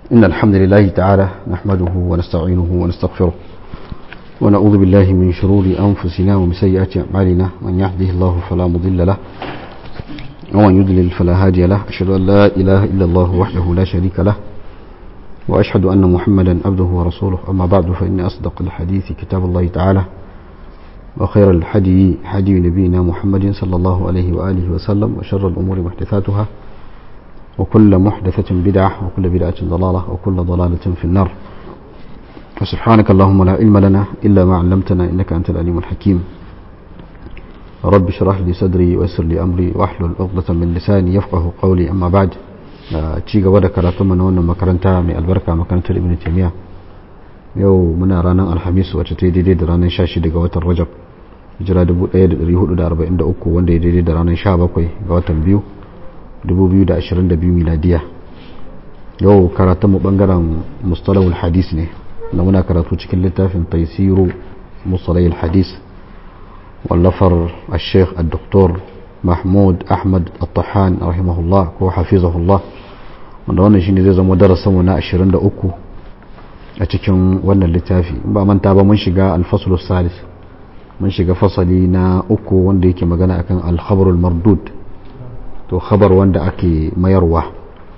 إن الحمد لله تعالى نحمده ونستعينه ونستغفره ونعوذ بالله من شرور أنفسنا ومن سيئات أعمالنا من يهده الله فلا مضل له ومن يضلل فلا هادي له أشهد أن لا إله إلا الله وحده لا شريك له وأشهد أن محمدا عبده ورسوله أما بعد فإن أصدق الحديث كتاب الله تعالى وخير الحدي حدي نبينا محمد صلى الله عليه وآله وسلم وشر الأمور محدثاتها وكل محدثة بدعة وكل بدعة ضلالة وكل ضلالة في النار وسبحانك اللهم لا علم لنا إلا ما علمتنا إنك أنت العليم الحكيم رب اشرح لي صدري ويسر لي أمري واحلل عقدة من لساني يفقه قولي أما بعد ci gaba da karatun na wannan makaranta mai albarka makarantar ibn taymiya yau muna ranar alhamis wacce ta yi daidai da ranar 16 ga watan rajab hijira 1443 wanda ya daidai da ranar 17 ga watan biyu 2022 miladiya yau karatun mu bangaren mustalahul hadis ne da muna karatu cikin littafin taisiru mustalahul hadis wallafar al-sheikh al-doktor mahmud ahmad al-tahan rahimahullah ko hafizahullah wanda wannan shine zai zama darasinmu na 23 a cikin wannan littafi ba manta ba mun shiga al-faslus salis mun shiga fasali na uku wanda yake magana akan al-khabarul mardud to khabar wanda ake mayarwa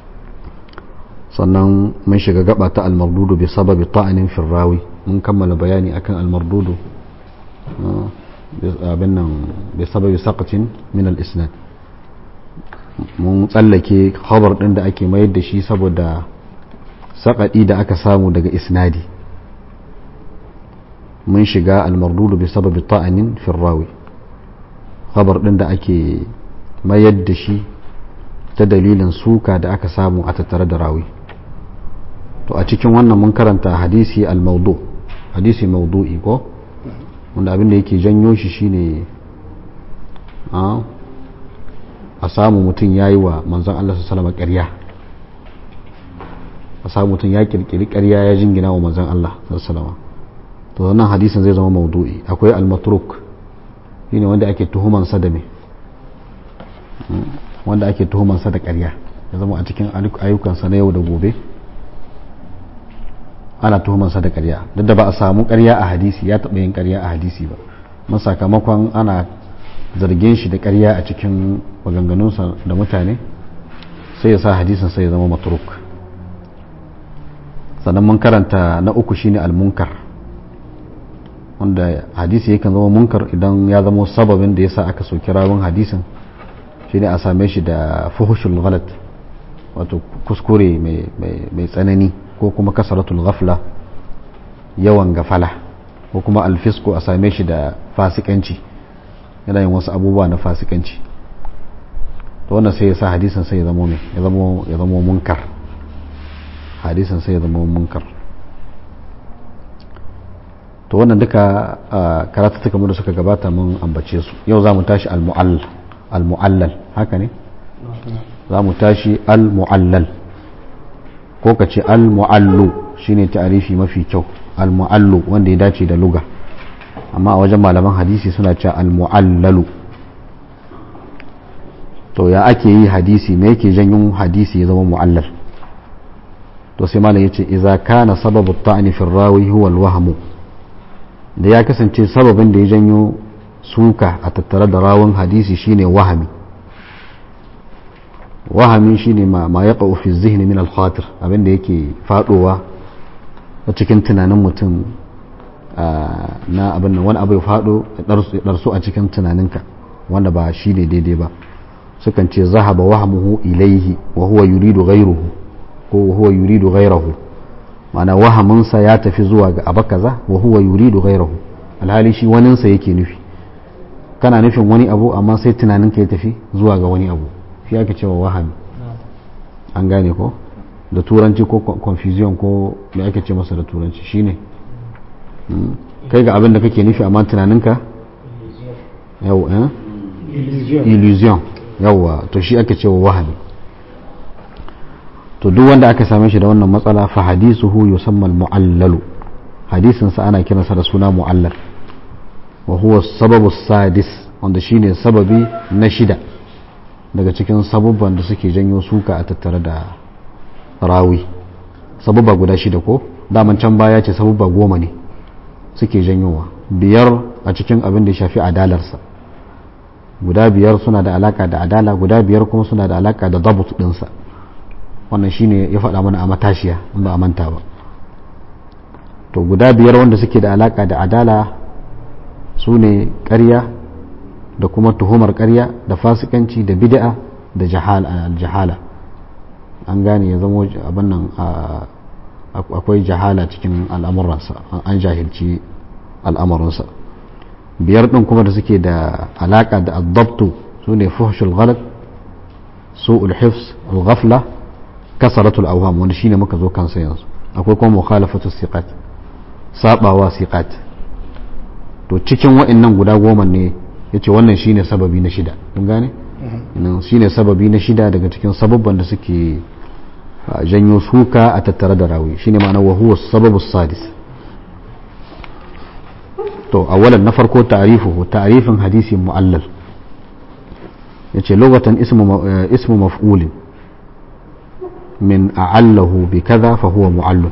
sannan mun shiga gaba ta al-mardudu bi sababi ta'anin firrawi mun kammala bayani akan al-mardudu abin nan bi sababi saqatin min al-isnad mun tsallake khabar din da ake mayar da shi saboda saƙaɗi da aka samu daga isnadi mun shiga al-mardudu bi sababi ta'anin firrawi khabar din da ake mayar da shi ta dalilin suka da aka samu a tattare da rawi to a cikin wannan mun karanta hadisi al-maudu hadisi maudu'i ko wanda abin da yake janyo shi shine a samu mutum ya yi wa manzon Allah su salama ƙarya a samu mutum ya kirkiri ƙarya ya jingina wa manzon Allah su salama to wannan hadisin zai zama maudu'i akwai al-matruk shine wanda ake tuhumansa da me wanda ake tuhumansa da ƙarya ya zama a cikin ayyukansa na yau da gobe ana tuhumansa da ƙarya duk da ba a samu ƙarya a hadisi ya taɓa yin ƙarya a hadisi ba mun sakamakon ana zargin shi da ƙarya a cikin maganganunsa da mutane sai ya sa hadisin sai ya zama matruk sannan mun karanta na uku shine al-munkar wanda hadisi yakan zama munkar idan ya zama sababin da yasa aka soki rawun hadisin shine a same shi da fuhushul ghalat wato kuskure mai tsanani ko kuma kasaratul ghafla yawan gafala ko kuma alfisko a same shi da fasikanci yana yin wasu abubuwa na fasikanci to wannan sai ya sa hadisin sai ya zama mai ya zama munkar hadisin sai ya zama munkar to wannan duka karatu da suka gabata mun ambace su yau za mu tashi al-mu'allal haka ne za mu tashi al-mu'allal ko ka ce al-mu'allu shine ta'arifi mafi kyau al-mu'allu wanda ya dace da luga amma a wajen malaman hadisi suna cewa al-mu'allalu to ya ake yi hadisi me yake janyo hadisi ya zama mu'allal to sai malam yace idza kana sababu ta'ni fi rawi huwa al-wahmu da ya kasance sababin da ya janyo suka a tattare da rawun hadisi shine wahami wahami shine ma ma yaqa fi zihni min al-khatir abinda yake fadowa a cikin tunanin mutum na abin nan wani abu ya fado darsu a cikin tunaninka wanda ba shi ne daidai ba sukan ce zahaba wahamuhu ilaihi wa huwa yuridu ghayruhu ko huwa yuridu ghayrahu ma'ana wahaminsa ya tafi zuwa ga abu kaza wa huwa yuridu ghayrahu alhali shi waninsa yake nufi kana nufin wani abu amma sai tunaninka ya tafi zuwa ga wani abu shi ake cewa wahami an gane ko da turanci ko confusion ko me ake ce masa da turanci shine kai ga abin da kake nufi amma tunaninka yau eh illusion yawa to shi ake cewa wahami to duk wanda aka same shi da wannan matsala fa hadisuhu yusamma al-mu'allalu hadisin sa ana kiransa da suna mu'allal wa huwa sababu sadis wanda shine sababi na shida daga cikin sabubban da suke janyo suka a tattare da rawi sababba guda shida ko daman can baya ce sababba goma ne suke janyowa biyar a cikin abin da ya shafi adalarsa guda biyar suna da alaka da adala guda biyar kuma suna da alaka da dabut dinsa wannan shine ya faɗa mana a matashiya in ba a manta ba to guda biyar wanda suke da alaka da adala su ne ƙarya da kuma tuhumar ƙarya da fasikanci da bid'a da jahala an gane ya zama abin nan akwai jahala cikin al'amuransa an jahilci al'amuransa biyar ɗin kuma da suke da alaƙa da addabtu su ne fuhshul ghalat su'ul hifz al-ghafla kasaratul awham wanda shine muka zo kansa yanzu akwai kuma mukhalafatu siqat sabawa siqat to cikin wa'annan guda goma ne yace wannan shine sababi na shida kun gane nan shine sababi na shida daga cikin sababban da suke janyo suka a tattare da rawi shine ma'ana wa huwa sababu sadis to awalan na farko ta'rifuhu ta'rifin hadisi mu'allal yace lugatan ismu ismu maf'ulin min a'allahu bi kaza fa huwa mu'allal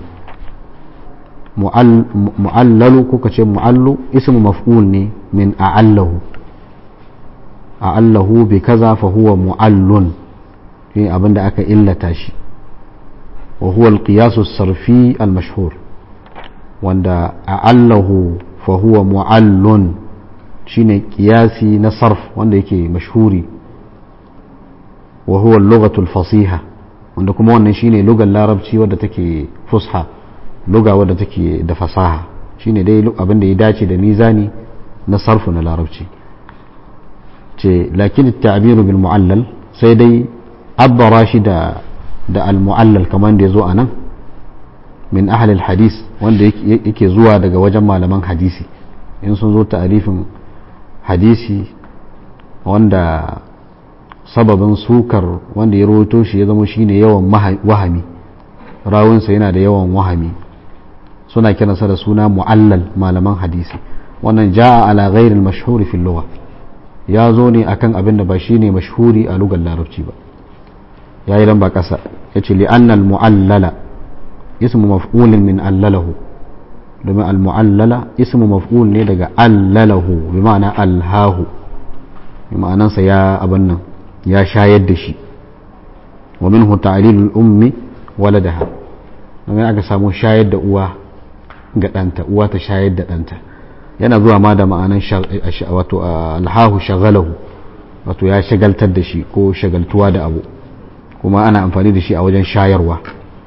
mu'allalu ko kace mu'allu ismu maf'ul ne min a'allahu a'allahu bi kaza fa huwa mu'allun shi abinda aka illata shi wa huwa al-qiyas as-sarfi al-mashhur wanda a'allahu fa huwa mu'allun shine qiyasi na sarf wanda yake mashhuri wa huwa al-lughatu al-fasiha wanda kuma wannan shine lugar larabci wadda take fusha luga wadda take da fasaha shine dai abin da ya dace da mizani na sarfu na larabci ce lakin ta'biru bil mu'allal sai dai abbara shi da da al mu'allal kamar da yazo anan min ahli al hadis wanda yake zuwa daga wajen malaman hadisi in sun zo ta'rifin hadisi wanda sababin sukar wanda ya rawaito shi ya zama shine yawan wahami rawunsa yana da yawan wahami suna kiransa da suna mu'allal malaman hadisi wannan ja'a ala ghairil mashhuri fil lugha ya zo ne akan abin da ba shine mashhuri a lugar larabci ba yayi dan ba kasa yace li anna al mu'allala ismu maf'ulin min allalahu domin al mu'allala ismu maf'ul ne daga allalahu bi ma'ana alhahu bi ma'anansa ya abin nan ya shayar da shi wa minhu ta'lilul ummi waladaha domin aka samu shayar da uwa ga ɗanta uwa ta shayar da ɗanta yana zuwa ma da ma'anan wato alhahu shagalahu wato ya shagaltar da shi ko shagaltuwa da abu kuma ana amfani da shi a wajen shayarwa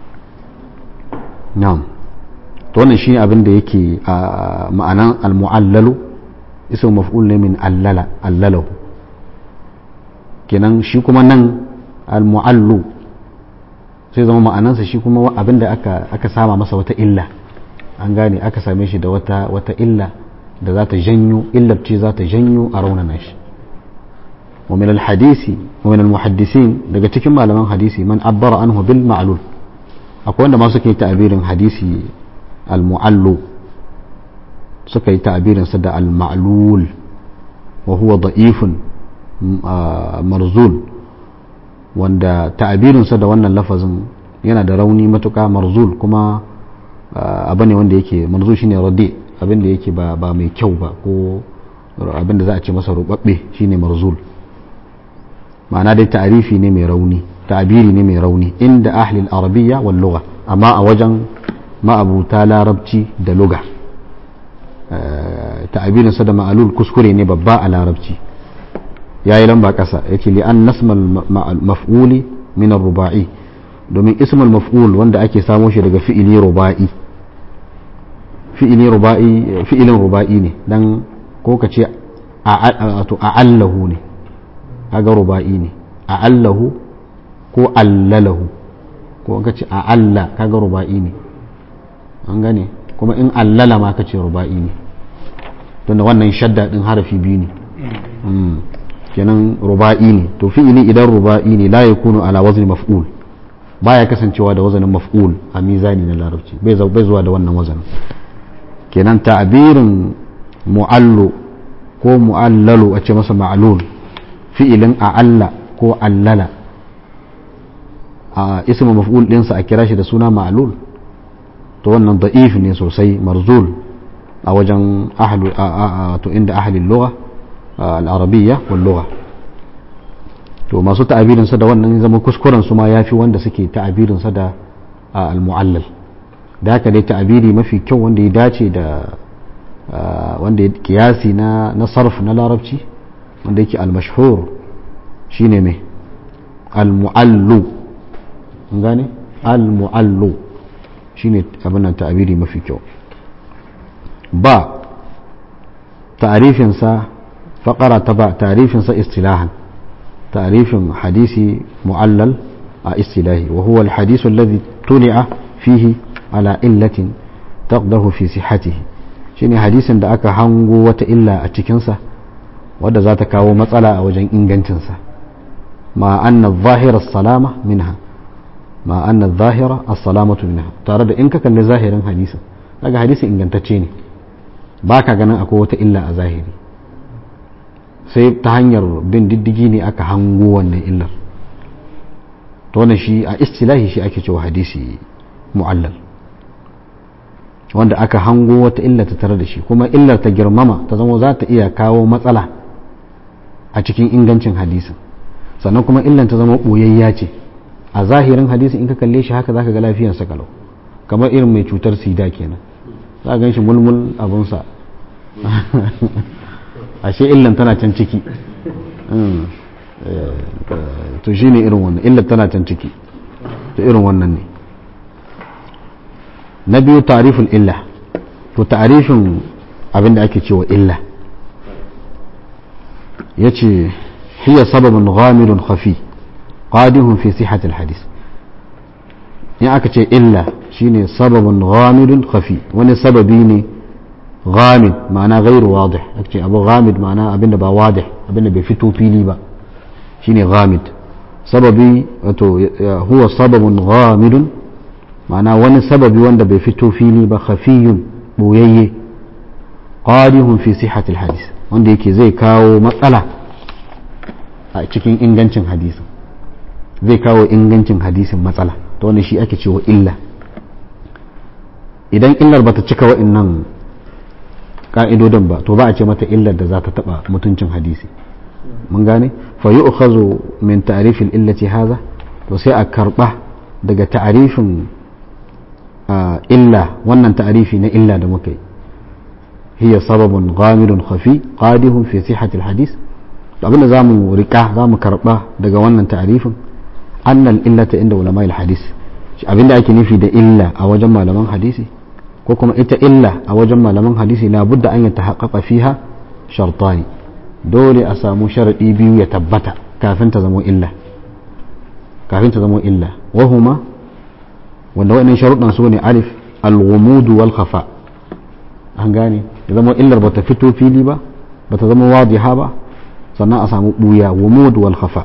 na'am to wannan shi abin da yake a ma'anan almu'allalu ismu maf'ul ne min allala allalahu kenan shi kuma nan almu'allu sai zama ma'anansa shi kuma abin da aka aka sama masa wata illa an gane aka same shi da wata wata illa da za ta janyo illar ce za ta janyo a raunana shi wa min al-hadisi wa min al-muhaddisin daga cikin malaman hadisi man abbara anhu bil ma'lul akwai wanda ma suka yi ta'abirin hadisi al-mu'allu suka yi ta'abirin sa da al-ma'lul wa huwa da'ifun marzul wanda ta'abirin sa da wannan lafazin yana da rauni matuka marzul kuma abu ne wanda yake marzul shine radi abin da yake ba mai kyau ba ko abin da za a ce masa rubabbe shine marzul ma'ana dai ta'arifi ne mai rauni ta'abiri ne mai rauni inda ahli al-arabiyya wal lugha amma a wajen ma'abuta larabci da lugha ta'abirin sa da ma'alul kuskure ne babba a larabci yayi lamba kasa yace li an nasmal maf'uli min ar-ruba'i domin ismul maf'ul wanda ake samo shi daga fi'ili ruba'i fi'ili ruba'i fi'ilin ruba'i ne dan ko ka ce a'allahu ne kaga ruba'i ne a'allahu ko allalahu ko ka ce a'alla kaga ruba'i ne an gane kuma in allala ma ka ce ruba'i ne tunda wannan shadda din harafi biyu ne kenan ruba'i ne to fi'ili idan ruba'i ne la yakunu ala wazni maf'ul baya kasancewa da wazanin maf'ul a mizani na larabci bai zuwa da wannan wazanin kenan ta'birin mu'allu ko mu'allalu a ce masa ma'lul fi'ilin a'alla ko allala a ismu maf'ul ɗinsa a kira shi da suna ma'lul to wannan da'if ne sosai marzul a wajen ahlu to inda ahlul lugha al-arabiyya wal lugha to masu ta'abirin sa da wannan zama kuskuren su ma yafi wanda suke ta'abirin sa da al-mu'allal da haka dai ta'abiri mafi kyau wanda ya dace da wanda ya kiyasi na na sarf na larabci wanda yake al-mashhur shine me al-mu'allu gane al-mu'allu shine abin nan ta'abiri mafi kyau ba ta'arifin sa faqara ta ba ta'arifin sa istilahan ta'arifin hadisi mu'allal a istilahi wa huwa al-hadith alladhi tuli'a fihi ala illatin taqdahu fi sihhatihi shine hadisin da aka hango wata illa a cikinsa wadda za ta kawo matsala a wajen ingancinsa ma anna zahira salama minha ma anna zahira as-salamatu minha tare da in ka kalli zahirin hadisin daga hadisin ingantacce ne ba ka ganin akwai wata illa a zahiri sai ta hanyar bin diddigi ne aka hango wannan illar to wannan shi a istilahi shi ake cewa hadisi mu'allal wanda aka hango wata illa ta tare da shi kuma illar ta girmama ta zama za ta iya kawo matsala a cikin ingancin hadisin sannan kuma illar ta zama ɓoyayya ce a zahirin hadisin in ka kalle shi haka zaka ga lafiyarsa kalau kamar irin mai cutar sida kenan za a gan shi mulmul abunsa ashe illan tana can ciki to shi ne irin wannan illar tana can ciki to irin wannan ne na biyu tarifin illa to tarifin abinda ake cewa illa ya ce hiya sababin ghamidun khafi qadihun fi sihatil hadis in aka ce illa shine sababin ghamidun khafi wani sababi ne ghamid ma'ana gairu wadih aka ce abu ghamid ma'ana abinda ba wadih abinda bai fito fili ba shine ghamid sababi wato huwa sababin ghamidun ma'ana wani sababi wanda bai fito fili ba khafiyun boyayye qadihun fi sihhatil hadis wanda yake zai kawo matsala a cikin ingancin hadisin zai kawo ingancin hadisin matsala ta wani shi ake cewa illa idan illar bata cika wa'annan ka'idodin ba to ba a ce mata illar da za ta taba mutuncin hadisi mun gane fa yu'khazu min ta'rifil illati haza to sai a karba daga ta'rifin illa wannan ta'rifi na illa da muka yi hiya sababun ghamidun khafi qadihun fi sihhatil hadis abinda zamu rika zamu karba daga wannan ta'rifin annal illata inda ulama'il hadis abinda ake nufi da illa a wajen malaman hadisi ko kuma ita illa a wajen malaman hadisi la budda an yatahaqqaqa fiha shartani dole a samu sharadi biyu ya tabbata kafin ta zama illa kafin ta zama illa wahuma wanda wa'annan sharuɗan su ne alif al-ghumud wal khafa an gane ya zama illar bata fito fili ba bata zama wadiha ba sannan a samu buya ghumud wal khafa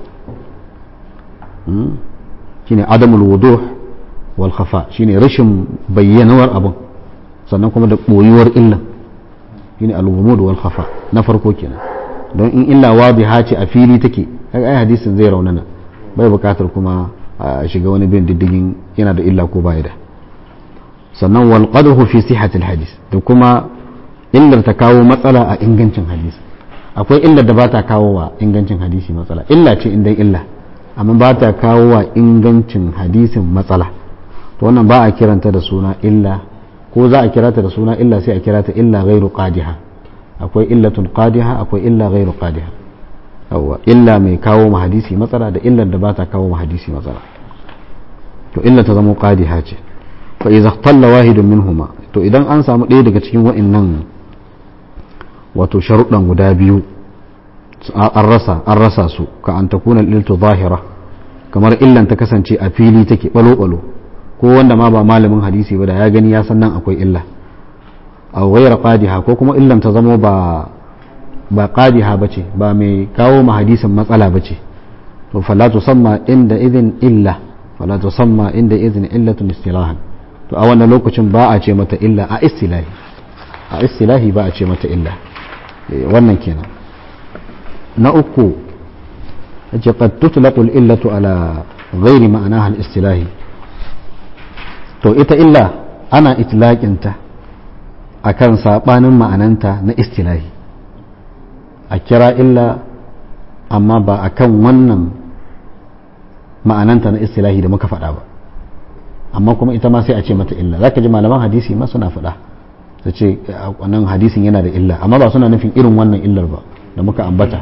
shine adamul wuduh wal khafa shine rashin bayyanawar abin sannan kuma da boyuwar illa shine al ghumud wal khafa na farko kenan don in illa wadiha ce a fili take kaga ai hadisin zai raunana bai bukatar kuma a shiga wani bin diddigin yana da illa ko bai da sannan wal qadhu fi sihhatil hadis da kuma illar ta kawo matsala a ingancin hadisi akwai illar da ba ta kawo wa ingancin hadisi matsala illa ce indan illa amma ba ta kawo wa ingancin hadisin matsala to wannan ba a kiranta da suna illa ko za a kirata da suna illa sai a kirata illa ghairu qadiha akwai illatun qadiha akwai illa ghairu qadiha yawa illa mai kawo ma hadisi matsala da illar da ba ta kawo ma hadisi matsala to illa ta zama qadiha ce fa idza talla wahidun minhuma to idan an samu ɗaya daga cikin wa'annan wato sharuɗan guda biyu an rasa an rasa su ka an takuna iltu zahira kamar illan ta kasance a fili take balo balo ko wanda ma ba malamin hadisi ba da ya gani ya san nan akwai illa a ghayra qadiha ko kuma illan ta zama ba ba qadiha bace ba mai kawo ma hadisin matsala bace to fala tusamma inda idhin illa fala tusamma inda idhin illatun istilahan to a wannan lokacin ba a ce mata illa a istilahi a istilahi ba a ce mata illa wannan kenan na uku ce qad tutlaqu al-illatu ala ghairi ma'anaha al-istilahi to ita illa ana itlaƙinta a kan saɓanin ma'ananta na istilahi a kira illa amma ba a kan wannan ma'ananta na istilahi da muka faɗa ba amma kuma ita ma sai a ce mata illa za ka ji malaman hadisi ma suna faɗa su ce wannan hadisin yana da illa amma ba suna nufin irin wannan illar ba da muka ambata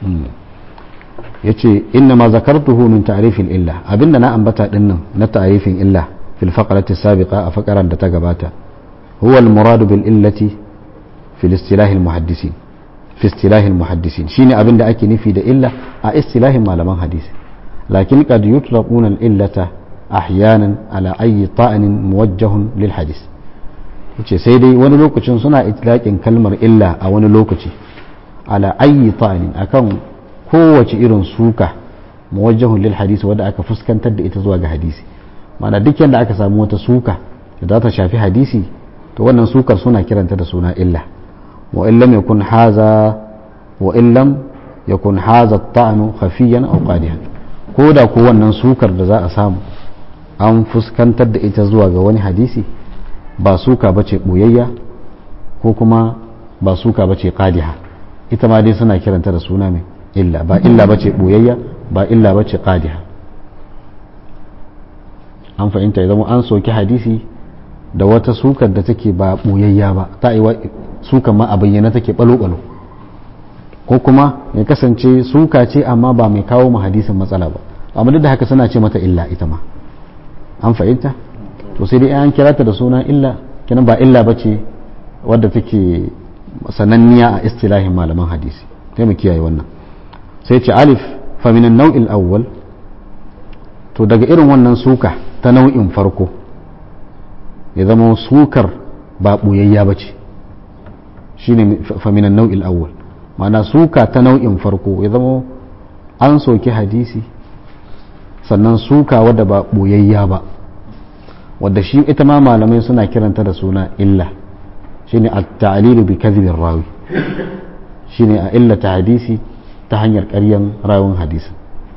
ya ce inna ma zakartuhu min ta'rifin illa abinda na ambata dinnan na ta'rifin illa fil faqrati sabiqa a faqaran da ta gabata huwa al muradu bil illati fil istilah al muhaddisin fi istilah al muhaddisin shine abinda ake nufi da illa a istilahin malaman hadisi lakin qad yutlaquna al illata ahyanan ala ayyi ta'anin muwajjahun lil hadis yace sai dai wani lokacin suna itlaqin kalmar illa a wani lokaci ala ayyi ta'anin akan kowace irin suka muwajjahun lil hadisi wadda aka fuskantar da ita zuwa ga hadisi mana duk yadda aka samu wata suka da za ta shafi hadisi to wannan sukar suna kiranta da suna illa wa in lam yakun haza wa in lam yakun haza ta'anu khafiyan aw qadihan ko da ko wannan sukar da za a samu an fuskantar da ita zuwa ga wani hadisi ba suka bace boyayya ko kuma ba suka bace qadiha ita ma dai suna kiranta da suna mai illa ba illa ba ce ɓoyayya ba illa ba ce ƙadiha an fahimta ya zama an soki hadisi da wata sukar da take ba ɓoyayya ba ta yi sukan ma a bayyana take ɓalo-ɓalo ko kuma ya kasance suka ce amma ba mai kawo ma hadisin matsala ba amma duk da haka suna ce mata illa ita ma an fahimta to sai dai an kira ta da suna illa kenan ba illa ba ce wadda take sananniya a istilahin malaman hadisi sai mu kiyaye wannan sai ce alif faminan nau'in awwal to daga irin wannan suka ta nau'in farko ya zama sukar ba ɓoyayya ba ce shi ne faminan nau'in awwal mana suka ta nau'in farko ya zama an soki hadisi sannan suka wadda ba ɓoyayya ba wadda shi ita ma malamai suna kiranta da suna illa shine at-ta'lilu bi kadhibir rawi shine a illata hadisi ta hanyar ƙaryan rawun hadisi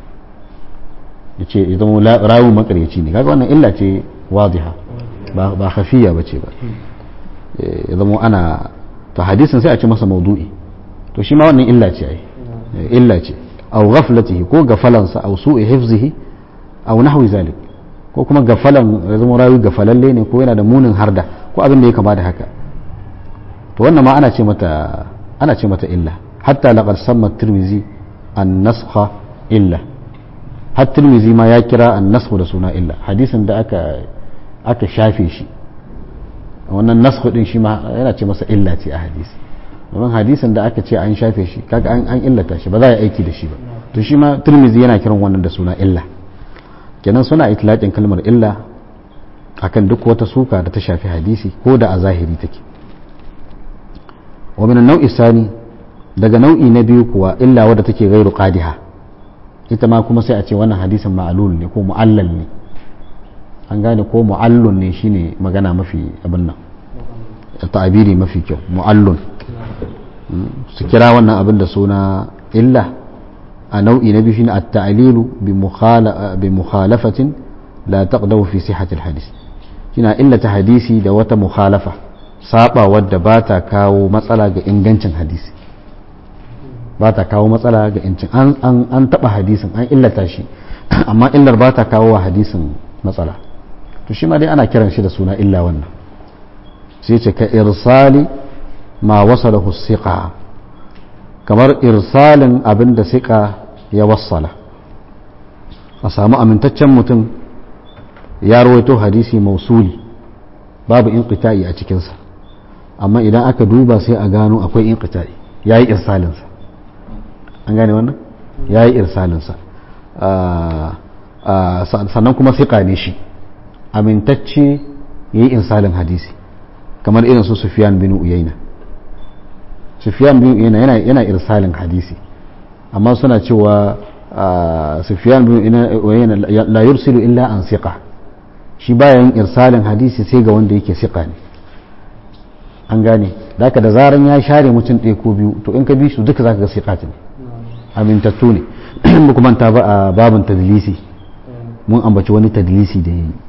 ya ce ya zama rawun makaryaci ne kaga wannan illa ce wadiha ba hafiya ba ce ba ya zama ana to hadisin sai a ce masa maudu'i to shi ma wannan illa ce ai illa ce aw ghaflatihi ko gafalansa aw su'i hifzihi aw nahwi zalik ko kuma gafalan ya zama rawi gafalalle ne ko yana da munin harda ko abin da ya kama da haka to wannan ma ana ce mata ana ce mata illa حتى لقد سمى الترمذي النسخ إلا har tirmizi ma ya kira an nasku da suna illa hadisin da aka aka shafe shi wannan nasku din shi ma yana ce masa illa ce a hadisi domin hadisin da aka ce an shafe shi kaga an an illata shi ba za a yi aiki da shi ba to shi ma tirmizi yana kiran wannan da suna illa kenan suna itlaqin kalmar illa akan duk wata suka da ta shafi hadisi ko da a zahiri take wa min an-naw'i sani daga nau'i na biyu kuwa illa wadda take gairu qadiha ita ma kuma sai a ce wannan hadisin ma'alul ne ko mu'allal ne an gane ko mu'allun ne shine magana mafi abin nan ta'abiri mafi kyau mu'allun su kira wannan abin da suna illa a nau'i na biyu shine at-ta'lilu bi mukhalafatin la taqdahu fi sihhati al-hadith shine illata hadisi da wata mukhalafa saba wadda ba ta kawo matsala ga ingancin hadisi ba ta kawo matsala ga incin an taba hadisin an illata shi amma illar ba ta kawo wa hadisin matsala to shi ma dai ana kiran shi da suna illa wannan sai ce ka irsali ma wasa da hussiƙa kamar irsalin abin da siƙa ya wassala a samu amintaccen mutum ya rawaito hadisi mausuli babu inqita'i a cikinsa amma idan aka duba sai a gano akwai inqita'i ya yi irsalinsa an gane wannan ya yi irsalinsa sannan kuma siƙa ne shi amintacce ya yi irsalin hadisi kamar irin su sufiyan bin uyaina sufiyan bin uyaina yana irsalin hadisi amma suna cewa sufiyan bin uyaina la yursilu illa an siƙa shi bayan irsalin hadisi sai ga wanda yake siƙa ne an gane da da zaran ya share mutum ɗaya ko biyu to in ka bi su duka zaka ga siƙat ne amintattu ne ba kuma ta ba a babin tadlisi mun ambaci wani tadlisi da ya yi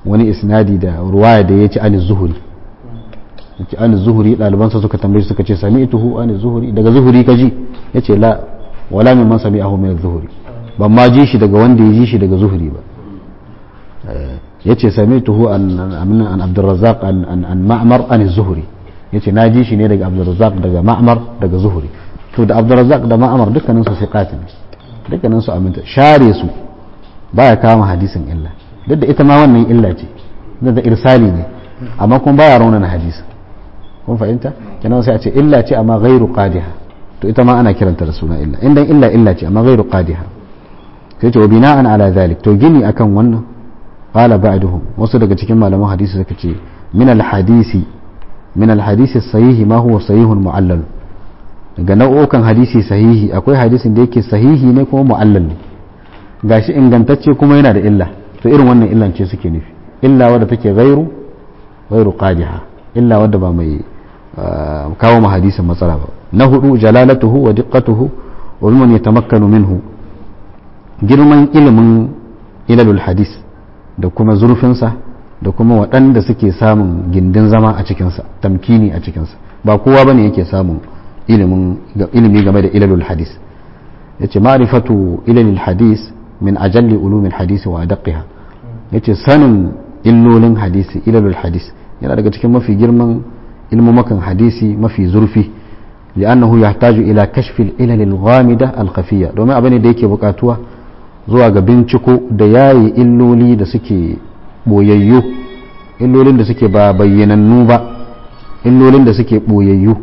wani isnadi da ruwaya da ya ci an zuhuri yace an zuhuri ɗalibansa suka tambaye suka ce sami'tuhu an zuhuri daga zuhuri ka ji yace la wala min man sami'ahu min zuhuri ban ma ji shi daga wanda ya ji shi daga zuhuri ba yace sami'tuhu an an an Abdurrazzaq an an an Ma'mar an zuhuri yace na ji shi ne daga Abdurrazzaq daga Ma'mar daga zuhuri to da Abdurrazzaq da Ma'mar dukkanin su siqat ne dukkanin su aminta share su baya kama hadisin illa duk da ita ma wannan illa ce da irsali ne amma kuma baya raunana hadisin kun fahimta kenan sai a ce illa ce amma ghairu qadiha to ita ma ana kiranta da suna illa indan illa illa ce amma ghairu qadiha sai ce wa bina'an ala zalik to gini akan wannan qala ba'duhum wasu daga cikin malaman hadisi suka ce min al hadisi min al hadisi sahihi ma huwa sahihun mu'allal daga nau'ukan hadisi sahihi akwai hadisin da yake sahihi ne kuma mu'allal ne gashi ingantacce kuma yana da illa to irin wannan illan ce suke nufi illa wadda take ghairu ghairu qadiha illa wadda ba mai kawo ma hadisin matsala ba na hudu jalalatuhu wa diqqatuhu wa mimman yatamakkanu minhu girman ilimin ilalul hadis da kuma zurfinsa da kuma waɗanda suke samun gindin zama a cikinsa tamkini a cikinsa ba kowa bane yake samun ilimin ilimi game da ilalul hadis yace ma'rifatu ilalul hadis min ajalli ulumil hadis wa adaqqiha yace sanin illolin hadisi ilalul hadis yana daga cikin mafi girman ilmumakan hadisi mafi zurfi li'annahu yahtaju ila kashfi al-ilal al-ghamida al-khafiyya domin abin da yake bukatuwa zuwa ga binciko da yayi illoli da suke boyayyu illolin da suke ba bayyanannu ba illolin da suke boyayyu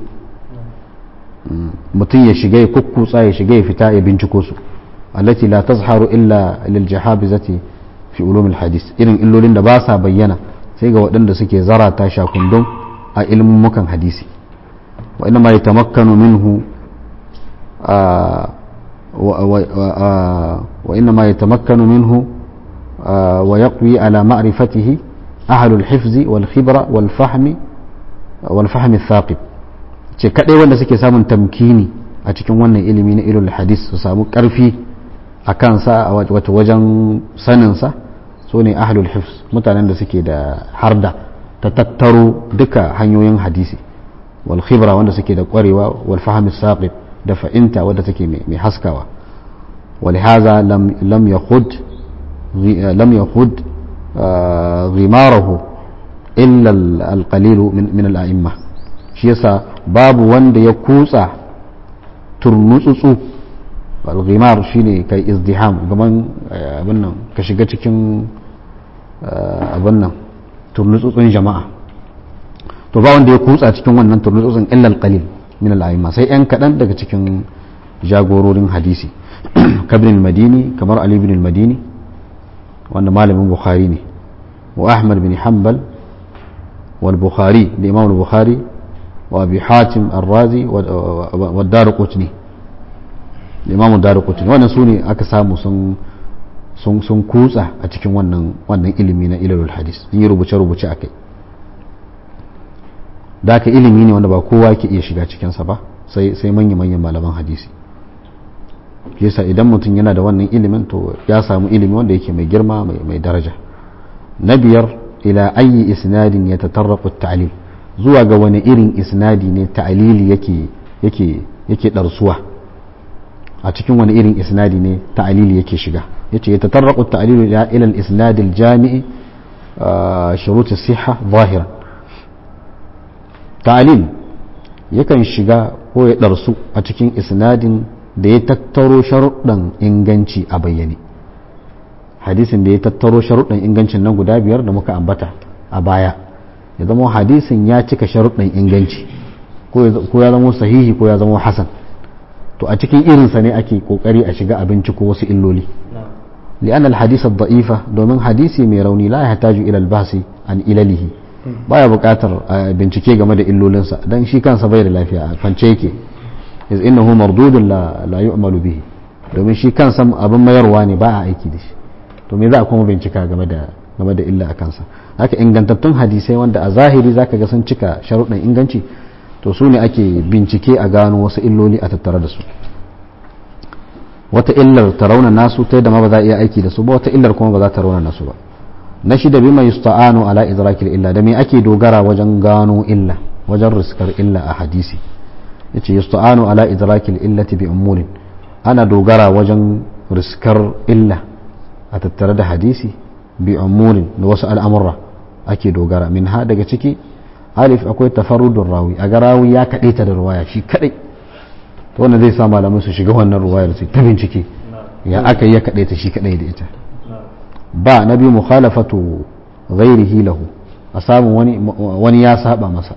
mutum ya shiga ya kukkutsa ya shiga ya fita ya binciko su allati la tazharu illa lil jahabizati fi ulum al-hadis irin illolin da ba sa bayyana sai ga waɗanda suke zarata shakundun a ilmummukan hadisi wa ina ma ya tamakkanu minhu wa ina ma ya tamakkanu minhu wa yaqwi ala ma'rifatihi ahlul hifzi wal khibra wal fahmi wal fahmi thaqib ce kadai wanda suke samun tamkini a cikin wannan ilimi na ilul hadis su samu karfi a kansa a wata wajen saninsa su ne ahlul hifz mutanen da suke da harda ta tattaro duka hanyoyin hadisi wal khibra wanda suke da kwarewa wal fahmi saqib da fa'inta wadda take mai haskawa ولهذا لم لم يخد لم يخد غماره إلا القليل من من الأئمة shi yasa babu wanda ya kutsa turmutsutsu al-ghimar shine kai izdiham gaban abin nan ka shiga cikin abin nan turnutsutsun jama'a to ba wanda ya kutsa cikin wannan turnutsutsun illa al-qalil min al-a'imma sai yan kadan daga cikin jagororin hadisi kabrin madini kamar ali ibn al-madini wanda malamin bukhari ne wa ahmad bin hanbal wal bukhari da imam al-bukhari wa abi hatim ar-razi wa ad-darqutni imam ad-darqutni wannan sune aka samu sun sun sun kutsa a cikin wannan wannan ilimi na ilalul hadis sun yi rubuce rubuce akai da ka ilimi ne wanda ba kowa ke iya shiga cikinsa ba sai sai manya manyan malaman hadisi yasa idan mutum yana da wannan ilimin to ya samu ilimi wanda yake mai girma mai daraja na biyar ila ayi isnadin ya tatarraqu ta'lil zuwa ga wani irin isnadi ne ta'lili yake yake yake darsuwa a cikin wani irin isnadi ne ta'lili yake shiga yace ya tatarraqu ta'lil ila al-isnad al-jami' shurut as-sihha zahiran ta'lil yakan shiga ko ya darsu a cikin isnadin da ya tattaro sharuɗan inganci a bayyane hadisin da ya tattaro sharuɗan ingancin nan guda biyar da muka ambata a baya ya zama hadisin ya cika sharuɗan inganci ko ya zama sahihi ko ya zama hasan to a cikin irinsa ne ake kokari a shiga abinci ko wasu illoli li'an al-hadith ad-da'ifa domin hadisi mai rauni la yahtaju ila al-bahsi an ilalihi baya buƙatar bincike game da illolinsa dan shi kansa bai da lafiya a kwance yake iz innahu mardudun la la yu'malu bihi domin shi kansa abin mayarwa ne ba a aiki da shi to me za a kuma bincika game da game da illa a kansa haka ingantattun hadisai wanda a zahiri zaka ga sun cika sharuɗin inganci to su ne ake bincike a gano wasu illoli a tattare da su wata illar ta rauna nasu ta yadda ma ba za a iya aiki da su ba wata illar kuma ba za ta rauna nasu ba na shida bima yusta'anu ala idrakil illa da me ake dogara wajen gano illa wajen riskar illa a hadisi yace yusta'anu ala idrakil illati bi umurin ana dogara wajen riskar illa a tattare da hadisi bi umurin da wasu al'amurra ake dogara min ha daga ciki alif akwai tafarrudun rawi a ga rawi ya kaɗe ta da ruwaya shi kaɗai to wannan zai sa malamai su shiga wannan ruwayar su ta bincike ya aka yi ya kaɗe ta shi kaɗai da ita ba na biyu mukhalafatu ghairihi lahu a samun wani wani ya saba masa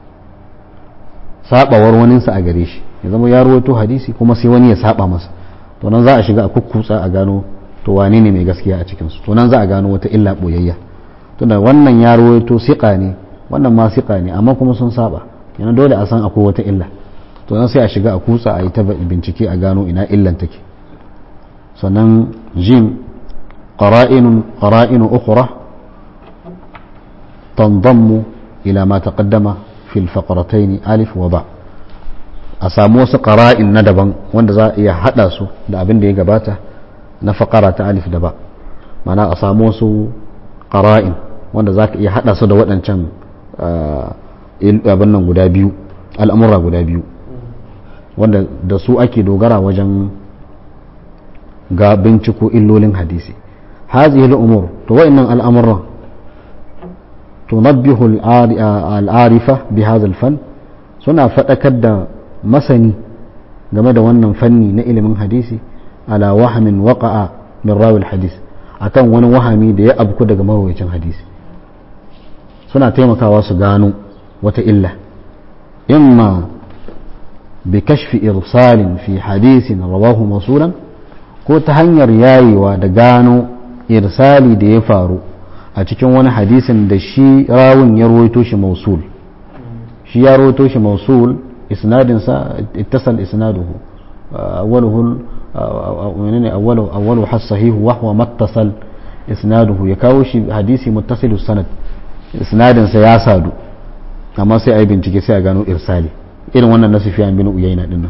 sabawar waninsa a gare shi ya zama ya rawaito hadisi kuma sai wani ya saba masa to nan za a shiga a kukkutsa a gano to wane ne mai gaskiya a cikinsu to nan za a gano wata illa boyayya tunda wannan ya rawaito siƙa ne wannan ma siƙa ne amma kuma sun saba yana dole a san akwai wata illa to nan sai a shiga a kutsa a yi ta bincike a gano ina illan take sannan jim qara'inun qara'inu ukhra tanzammu ila ma taqaddama fil faqratayn alif wa ba a samu wasu qara'in na daban wanda za a iya hada su da abin da ya gabata na faqara ta alif da ba mana a samu wasu qara'in wanda za ka iya hada su da waɗancan abin nan guda biyu al'amura guda biyu wanda da su ake dogara wajen ga binciko illolin hadisi hazihi al'umur to wa'annan al'amuran tunabbihu al'arifa bi hadha fan suna faɗakar da masani game da wannan fanni na ilimin hadisi ala wahamin waqa'a min rawil hadis akan wani wahami da ya abku daga marwayacin hadisi suna taimakawa su gano wata illa imma bi kashfi irsalin fi hadisin rawahu masulan ko ta hanyar yayewa da gano irsali da ya faru a cikin wani hadisin da shi rawun ya rawaito shi mausul shi ya rawaito shi mausul isnadinsa ittasal isnaduhu awwaluhu menene awwalu awwalu has sahihu wa huwa mattasal isnaduhu ya kawo shi hadisi muttasilu sanad isnadinsa ya sadu amma sai a yi bincike sai a gano irsali irin wannan na sufiyan bin uyayna dinnan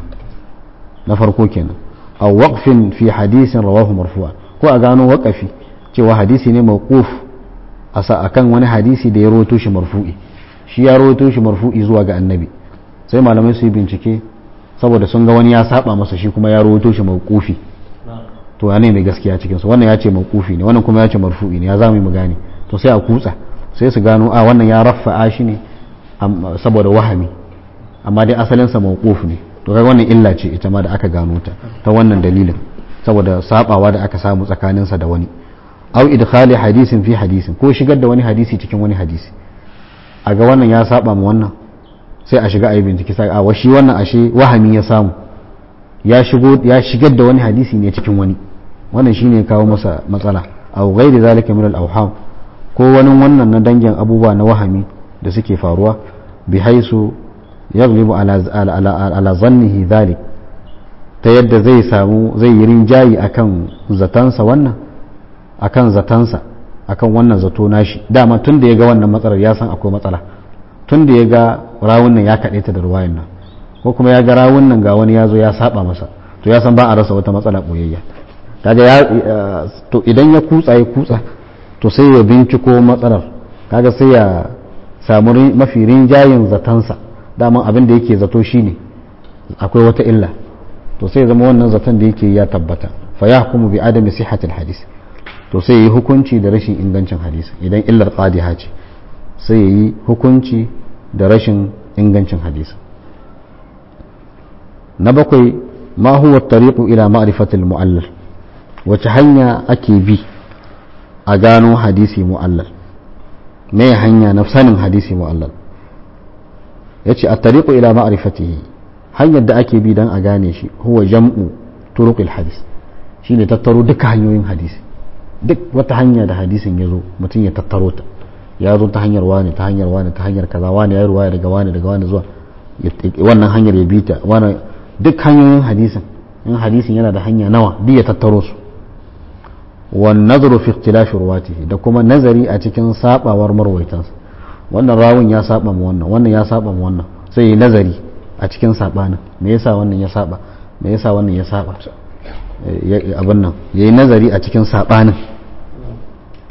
na farko kenan a waqfin fi hadisin rawahu marfu'a ko a gano waqafi cewa hadisi ne mawquf asa akan wani hadisi da ya rawaito shi marfu'i shi ya rawaito shi marfu'i zuwa ga annabi sai malamai su yi bincike saboda sun ga wani ya saba masa shi kuma ya rawaito shi mawqufi to ya ne mai gaskiya cikin su wannan ya ce mawqufi ne wannan kuma ya ce marfu'i ne ya zamu mu gane to sai a kutsa sai su gano a wannan ya rafa'a shi ne saboda wahami amma dai asalinsa mawquf ne to kai wannan illa ce ita ma da aka gano ta ta wannan dalilin saboda sabawa da aka samu tsakaninsa da wani au idkhali hadisin fi hadisin ko shigar da wani hadisi cikin wani hadisi a ga wannan ya saba mu wannan sai a shiga a yi bincike sai a shi wannan ashe wahami ya samu ya shigo ya shigar da wani hadisi ne cikin wani wannan shine kawo masa matsala au ghairi zalika min al-awham ko wani wannan na dangin abubuwa na wahami da suke faruwa bi haisu yaglibu ala zannihi dhalik ta yadda zai samu zai yi rinjayi akan zatansa wannan akan zatansa akan wannan zato nashi dama tun da ya ga wannan matsalar ya san akwai matsala tun da ya ga rawun nan ya kaɗe ta da ruwayan nan ko kuma ya ga rawun nan ga wani ya zo ya saba masa to ya san ba a rasa wata matsala ɓoyayya kaga ya to idan ya kutsa ya kutsa to sai ya binciko matsalar kaga sai ya samu mafi rinjayin zatansa daman abin da yake zato shine akwai wata illa to sai zama wannan zaton da yake ya tabbata fa ya hukumu bi adami sihhatil hadis to sai yi hukunci da rashin ingancin hadisi idan illar qadiha ce sai yi hukunci da rashin ingancin hadisi na bakwai ma huwa tariqu ila ma'rifatil mu'allal wace hanya ake bi a gano hadisi mu'allal me hanya na sanin hadisi mu'allal yace at-tariqu ila ma'rifatihi hanyar da ake bi dan a gane shi huwa jam'u turuqil hadis shine tattaro duka hanyoyin hadisi duk wata hanya da hadisin ya zo mutum ya tattaro ta ya zo ta hanyar wani ta hanyar wani ta hanyar kaza wani ya ruwaya daga wani daga wani zuwa wannan hanyar ya bita wani duk hanyoyin hadisin in hadisin yana da hanya nawa duk ya tattaro su wan nazaru fi ikhtilafi ruwatihi da kuma nazari a cikin sabawar marwaitansa wannan rawun ya saba mu wannan wannan ya saba mu wannan sai yi nazari a cikin sabanin me yasa wannan ya saba me yasa wannan ya saba abin nan yayi nazari a cikin sabanin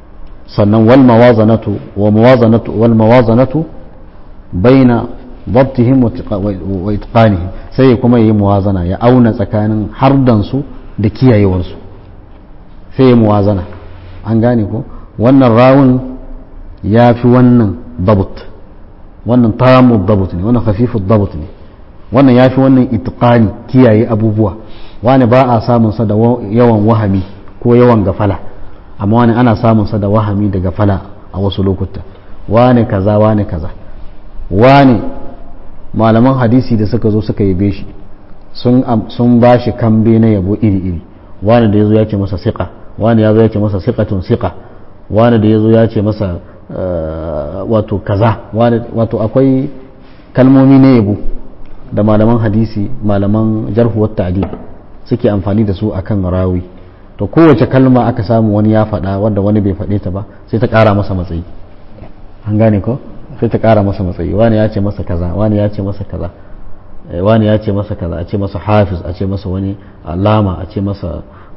sannan wal mawazanatu wa mawazanatu wal mawazanatu baina dabtihim wa itqanihim sai ya kuma yi muwazana ya auna tsakanin hardansu da kiyayewarsu sai ya muwazana an gane ko wannan rawun ya fi wannan dabut wannan tamu dabut ne wannan khafifu dabut ne wannan ya fi wannan itqani kiyaye abubuwa wani ba a samun sa da yawan wahami ko yawan gafala amma wani ana samun sa da wahami da gafala a wasu lokuta wani kaza wani kaza wani malaman hadisi da suka zo suka yabe shi sun ba shi kambe na yabo iri-iri wani da ya zo ya ce masa siƙa wani ya zo ya ce masa siƙatun siƙa wani da ya zo ya ce masa wato kaza wato akwai kalmomi na yabo da malaman hadisi malaman jarhuwar ta'adil suke amfani da su akan rawi to kowace kalma aka samu wani ya faɗa wanda wani bai faɗe ta ba sai ta ƙara masa matsayi an gane ko sai ta ƙara masa matsayi wani ya ce masa kaza wani ya ce masa kaza wani ya ce masa kaza a ce masa hafiz a ce masa wani alama a ce masa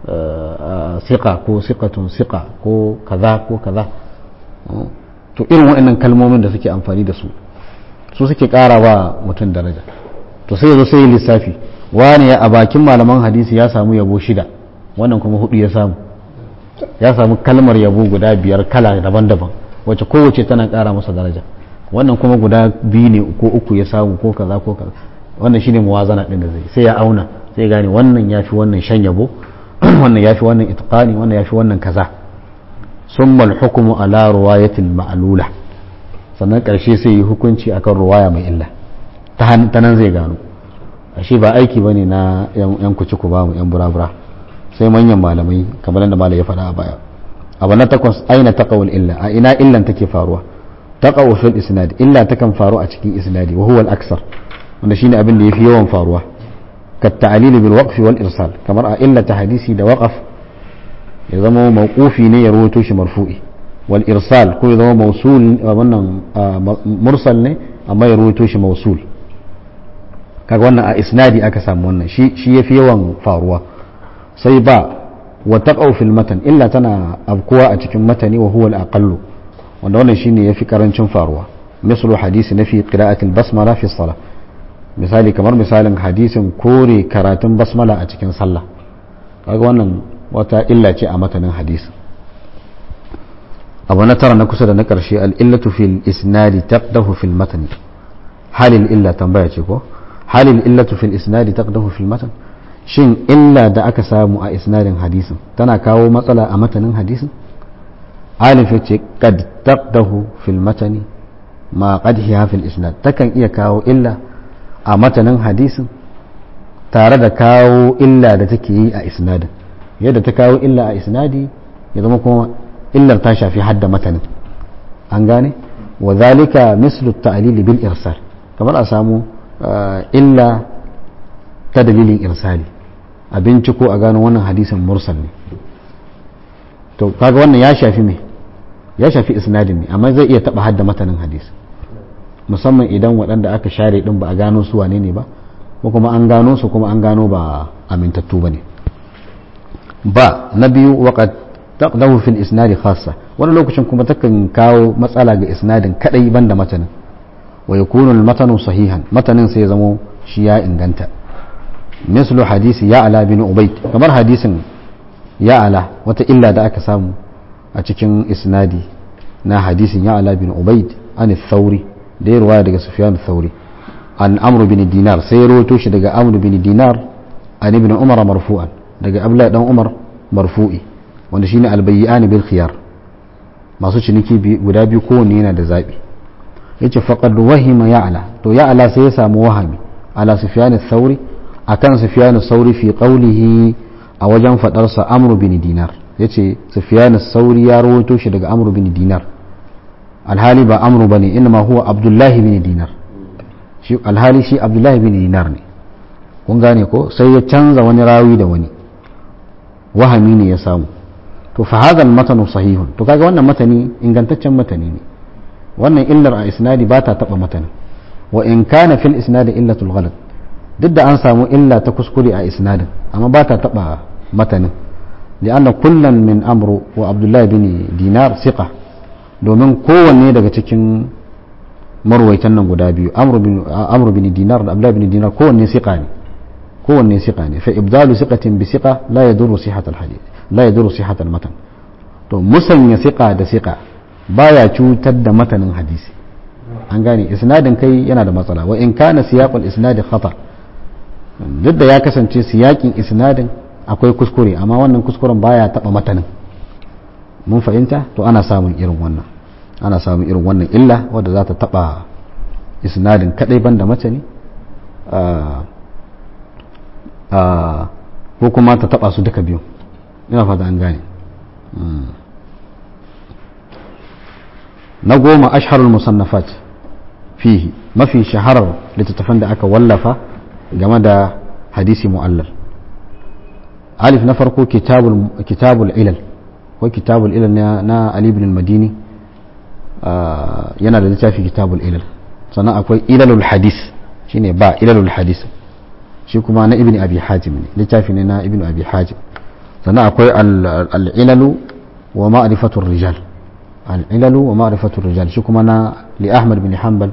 siƙa ko siƙatun siƙa ko kaza ko kaza to irin waɗannan kalmomin da suke amfani da su su suke ƙara wa mutum daraja to sai yazo sai yi lissafi wani a bakin malaman hadisi ya samu yabo shida wannan kuma hudu ya samu ya samu kalmar yabo guda biyar kala daban-daban wacce kowace tana ƙara masa daraja wannan kuma guda biyu ne ko uku ya samu ko kaza ko kaza wannan shine muwazana din da zai sai ya auna sai gane wannan yafi wannan shan yabo wannan yafi wannan itqani wannan yafi wannan kaza summa al-hukmu ala riwayatil ma'lula sannan karshe sai yi hukunci akan ruwaya mai illa ta nan zai gano ashe ba aiki bane na yan kuci ku ba mu yan burabura sai manyan malamai kamar da malai ya faɗa a baya abu na takwas aina taqawul illa a ina illan take faruwa taqawu fil isnad illa takan faru a cikin isnadi wa huwa al-aksar wanda shine abin da yafi yawan faruwa ka ta'lil bil waqf wal irsal kamar a illa ta hadisi da waqaf ya zama mawqufi ne ya rawaito shi marfu'i wal irsal ko ya zama mawsul wannan mursal ne amma ya rawaito shi mawsul kaga wannan a isnadi aka samu wannan shi shi yafi yawan faruwa sai ba wa taqaw fil matan illa tana abkuwa a cikin matani wa huwa al-aqallu wanda wannan shine yafi karancin faruwa mislu hadisi na fi qira'atil basmala fi salah misali kamar misalin hadisin kore karatun basmala a cikin sallah kaga wannan wata illa ce a matanin hadisi abu na tara na kusa da na karshe al-illatu fil isnadi taqdahu fil matan halil illa tambaya ce ko halil illatu fil isnadi taqdahu fil matan shin illa da aka samu a isnadin hadisin tana kawo matsala a matanin hadisin alif ya ce kad taqdahu fil matani ma qadhiha fil isnad takan iya kawo illa a matanin hadisin tare da kawo illa da take yi a isnadin yadda ta kawo illa a isnadi ya zama kuma illar ta shafi hadda matanin an gane wa zalika mislu ta'lili bil irsal kamar a samu illa ta dalilin irsali a binciko a gano wannan hadisin mursal ne to kaga wannan ya shafi me ya shafi isnadin ne amma zai iya taba hadda matanin hadisi musamman idan waɗanda aka share din ba a gano su wane ne ba ko kuma an gano su kuma an gano ba amintattu ba ne ba na biyu waqad taqdahu fil isnadi khassa wani lokacin kuma takan kawo matsala ga isnadin kadai banda matanin wa yakunu al matanu sahihan matanin sai ya zamo shi ya inganta mislu hadisi ya ala bin ubayd kamar hadisin ya ala wata illa da aka samu a cikin isnadi na hadisin ya ala bin ubayd an thauri da ya ruwaya daga sufyan thauri an amr bin dinar sai ya rawaito shi daga amr bin dinar an ibn umar marfu'an daga abdullahi dan umar marfu'i wanda shine albayyan bil khiyar masu ciniki guda biyu kowanne yana da zabi yace faqad wahima ya'la to ya'la sai ya samu wahami ala sufyan thauri akan sufyan sauri fi qawlihi a wajen fadarsa amr bin dinar yace sufyan sauri ya rawaito shi daga amr bin dinar alhali ba amru bane inma huwa abdullahi bin dinar shi alhali shi abdullahi bin dinar ne kun gane ko sai ya canza wani rawi da wani wahami ne ya samu to fa hadha al sahihun to kaga wannan matani ingantaccen matani ne wannan illar a isnadi ba ta taba matanin wa in kana fil isnadi illatul ghalat duk da an samu illa ta kuskure a isnadin amma ba ta taba matanin li'anna kullan min amru wa abdullahi bin dinar siqa domin kowanne daga cikin marwaitan nan guda biyu amru bin dinar da abdullahi bin dinar kowanne siqa ne kowanne siqa ne fa ibdalu siqatin bi siqa la yadurru sihhat al hadith la yadurru sihhat al matan to musanya siqa da siqa baya cutar da matanin hadisi an gane isnadin kai yana da matsala wa in kana siyaqul isnadi khata duk da ya kasance siyakin isnadin akwai kuskure amma wannan kuskuren baya taba matanin mun fahimta to ana samun irin wannan ana samun irin wannan illa wadda za ta taba isnadin kadai banda matani ko kuma ta taba su duka biyu ina fata an gane na goma asharul musannafat fihi mafi shaharar littattafan da aka wallafa game da hadisi mu'allal alif na farko kitabul ilal ko kitabul ilal na ali ibn madini yana da littafi kitabul ilal sannan akwai ilalul hadis shine ba ilalul hadis shi kuma na ibn abi hajim ne littafi ne na ibn abi hajim sannan akwai al-ilalu wa ma'rifatur rijal al-ilalu wa ma'rifatur rijal shi kuma na li ahmad bin hanbal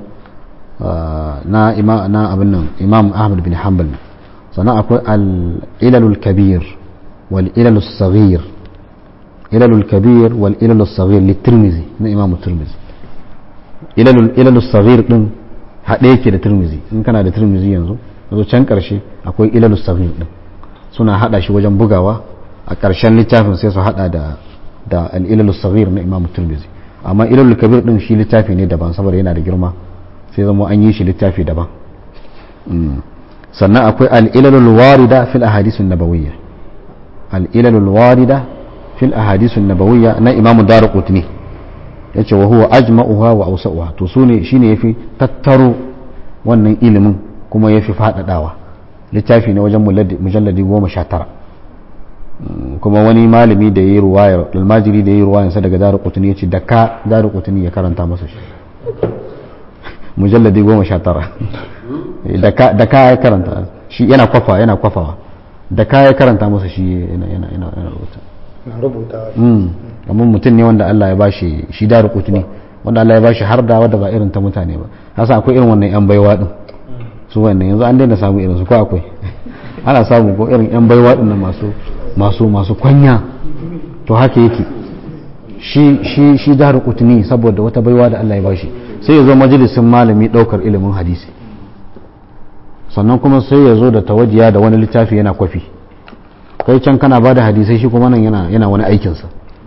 na ima na abin nan imam ahmad bin hanbal sannan akwai al-ilalul kabir wal ilalus saghir ilalul kabir wal ilalus saghir li tirmizi na imam tirmizi ilalul ilalus saghir din haɗe yake da tirmizi in kana da tirmizi yanzu yanzu can ƙarshe akwai ilalus saghir din suna haɗa shi wajen bugawa a ƙarshen littafin sai su haɗa da da al-ilalus saghir na imam tirmizi amma ilalul kabir din shi littafi ne daban saboda yana da girma sai zama an yi shi littafi daban sannan akwai al'ilalul warida fil ahadisun nabawiyya al'ilalul warida fil ahadisun nabawiyya na imamu daru kutni ya ce wa huwa ajma'uha wa ausa'uha to su ne shine yafi tattaro wannan ilimin kuma yafi faɗaɗawa littafi ne wajen mujalladi goma sha tara kuma wani malami da ya yi ruwayar almajiri da ya yi ruwayarsa daga daru kutni ya ce da ka daru kutni ya karanta masa shi mujalladi goma sha tara da ka ya karanta shi yana kwafa yana kwafawa da ka ya karanta masa shi yana yana yana rubuta kamar mutum ne wanda Allah ya bashi shi da rukutu ne wanda Allah ya bashi har da wadda ba irin ta mutane ba hasa akwai irin wannan yan baiwa din su wannan yanzu an daina samu irin su ko akwai ana samu ko irin yan baiwa din masu masu masu kwanya to haka yake shi shi shi da rukutu ne saboda wata baiwa da Allah ya bashi sai ya zo majalisin malami daukar ilimin hadisi sannan kuma sai ya zo da tawajiya da wani littafi yana kwafi kai can kana ba da hadisai shi kuma nan yana wani aikinsa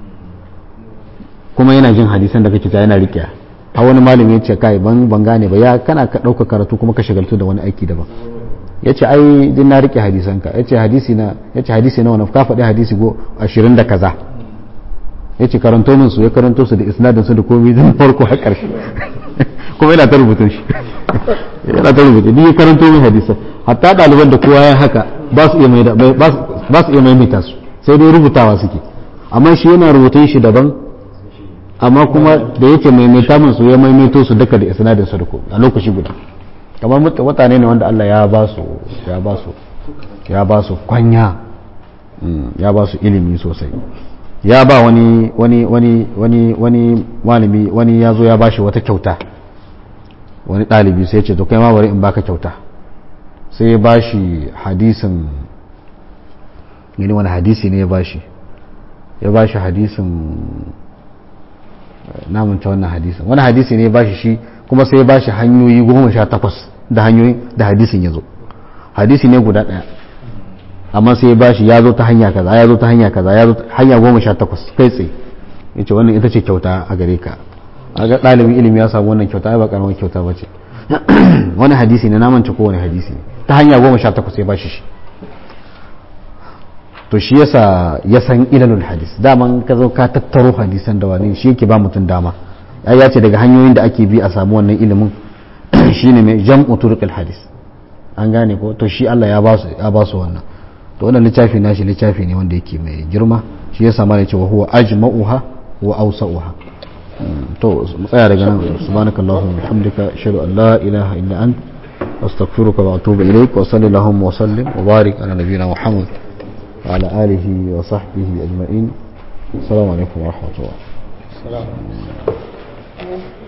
kuma yana jin hadisan da kake ta yana riƙe a wani malami ya ce kai ban ban gane ba ya kana ka ɗauka karatu kuma ka shagaltu da wani aiki daban ya ce ai din na riƙe hadisan ka ya ce hadisi na ya ce hadisi na wani ka faɗi hadisi go ashirin da kaza ya ce karanto min su ya karanto su da isnadin su da komai zan farko har ƙarshe kuma yana ta rubutun shi yana ta rubuta ni karanto min hadisa hatta ɗaliban da kowa ya haka ba su iya mai ba su iya maimaita su sai dai rubutawa suke amma shi yana rubutun shi daban amma kuma da yake maimaita min su ya maimaito su duka da isnadin su da komai a lokaci guda kamar mutane ne wanda Allah ya ba su ya ba su ya ba su kwanya ya ba su ilimi sosai ya ba wani wani wani wani wani malami wani ya zo ya ba shi wata kyauta wani ɗalibi sai ce to kai ma bari in baka kyauta sai ya bashi hadisin gani wani hadisi ne ya bashi ya bashi hadisin namanta wannan hadisin wani hadisi ne ya bashi shi kuma sai ya bashi hanyoyi goma sha takwas da hanyoyi da hadisin ya zo hadisi ne guda ɗaya amma sai ya bashi ya zo ta hanya kaza ya zo ta hanya kaza ya zo hanya goma sha takwas kai tsaye ya ce wannan ita ce kyauta a gare ka a ga ɗalibin ilimi ya samu wannan kyauta ba karamar kyauta ba ce wani hadisi ne namance ko wani hadisi ne ta hanya goma sha takwas ya bashi shi to shi yasa ya san ilalul hadis daman ka zo ka tattaro hadisan da wani shi yake ba mutum dama ya ce daga hanyoyin da ake bi a samu wannan ilimin shine mai jam'u turqil hadis an gane ko to shi Allah ya ba su ya ba su wannan to wannan littafi nashi littafi ne wanda yake mai girma shi yasa ma ya ce wa huwa ajma'uha wa awsa'uha to mu tsaya daga nan subhanaka allahumma bihamdika ashhadu an la ilaha illa ant astaghfiruka wa atubu ilaik wa sallallahu wa sallim wa barik ala nabiyyina muhammad وعلى آله وصحبه أجمعين السلام عليكم ورحمة الله السلام